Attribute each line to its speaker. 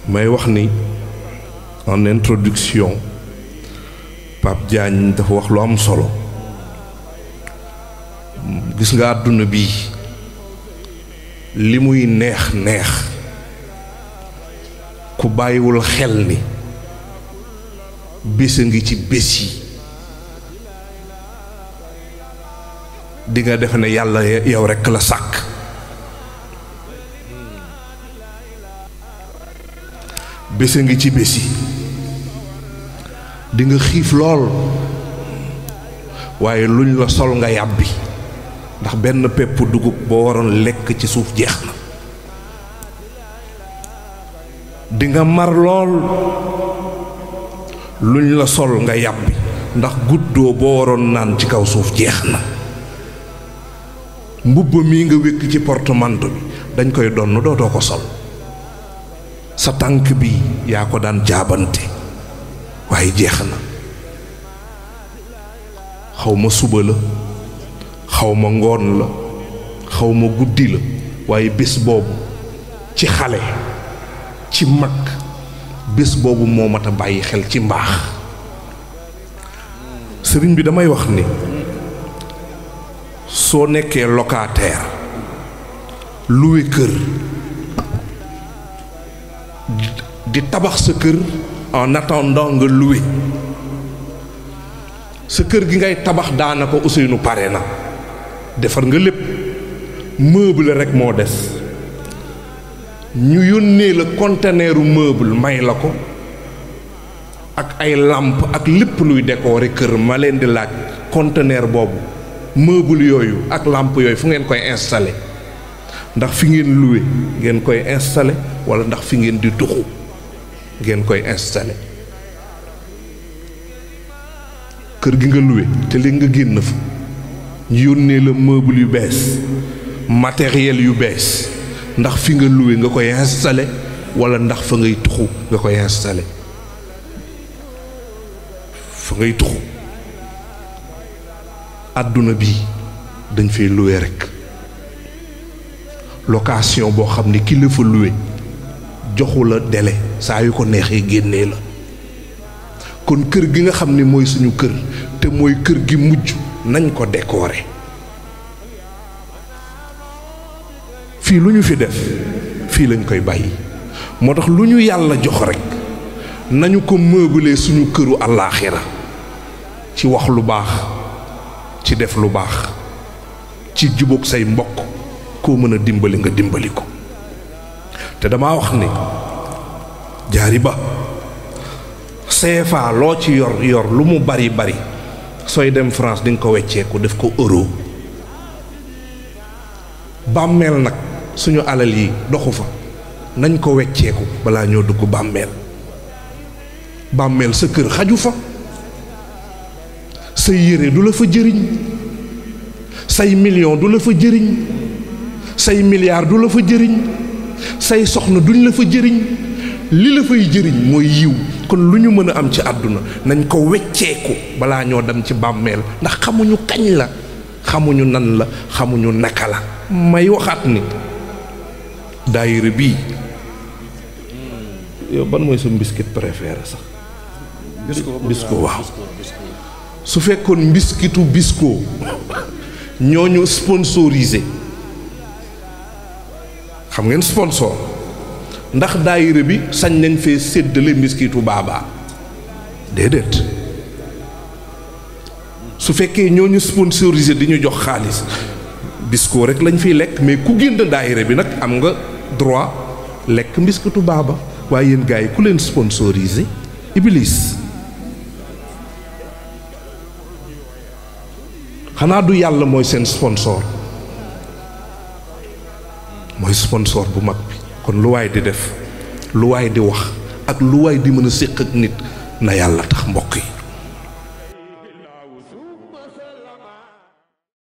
Speaker 1: may wax ni en introduction Pape Diagne dafa wax lu am solo gis nga àdduna bi li muy neex neex ku bàyyiwul xel ni bés a ngi ci bés yi di nga defe ne yàlla yow rekk la sàkk bés a ngi ci bés yi di nga xiif lool waaye luñ la sol nga yàbbi ndax benn pepp dugub boo waroon lekk ci suuf jeex na di nga mar lool luñ la sol nga yàbbi ndax guddoo boo waroon naan ci kaw suuf jeex na mbubb mii nga wékk ci portemanteau bi dañ koy donn dootoo ko sol sa tànk bi yaa ko daan jaabante waaye jeex na xaw ma suba la xaw ma ngoon la xaw ma guddi la waaye bés boobu ci xale ci mag bés boobu moo mat a bàyyi xel ci mbaax sëriñ bi damay wax ni soo nekkee locataire loué kër di tabax sa kër en attendant nga loué sa kër gi ngay tabax daanaka Ousseynou pare na defar nga lépp meuble rek moo des ñu yónnee la conteneeru meuble may la ko ak ay làmp ak lépp luy décorer kër ma leen di laaj conteneur boobu meuble yooyu ak làmp yooyu fu ngeen koy installé ndax fi ngeen loué ngeen koy installé wala ndax fi ngeen di tuxu ngeen koy installé kër gi nga loué te léegi nga génn fa ñu yónnee la meuble yu bees matériel yu bees ndax fi nga loué nga koy installé wala ndax fa ngay tuxu nga koy installé fa ngay tuxu àdduna bi dañ fay loué rek location boo xam ne ki la fa loué joxu la délai saa yu ko neexee génnee la kon kër gi nga xam ne mooy suñu kër te mooy kër gi mujj nañ ko décorer fii lu ñu fi def fii lañ koy bàyyi moo tax lu ñu yàlla jox rek nañu ko meubler suñu këru àllaaxira ci wax lu baax ci def lu baax ci jubóog say mbokk koo mën a dimbali nga dimbali ko te dama wax ni jaari ba CFA loo ci yor yor lu mu bari bari sooy dem France di nga ko wecceeku def ko euro bàmmeel nag suñu alal yi doxu fa nañ ko wecceeku balaa ñoo dugg bàmmeel bàmmeel sa kër xaju fa say yére du la fa jëriñ say million du la fa jëriñ say milliard du la fa jëriñ say soxna duñ la fa jëriñ li la fay jëriñ mooy yiw kon lu ñu mën a am ci àdduna nañ ko wecceeku balaa ñoo dem ci bàmmeel ndax xamuñu kañ la xamuñu nan la xamuñu naka la may waxaat ni daayira bii yow ban mooy sa mbiskit préféré sax bisko waaw su fekkoon mbiskitu bisko ñooñu sponsorisé xam ngeen sponsor ndax daayira bi sañ nañ fee séddale mbiskitu baabaa déedéet su fekkee ñooñu sponsorisé di ñu jox xaalis bisko rek lañ fiy lekk mais ku génn daayira bi nag am nga droit lekk mbiskitu baaba waaye yéen gars yi ku leen sponsorisé Iblis xanaa du yàlla mooy seen sponsor mooy sponsor bu mag bi kon lu waay di def lu waay di wax ak lu waay di mën a séq ak nit na yàlla tax mbokk yi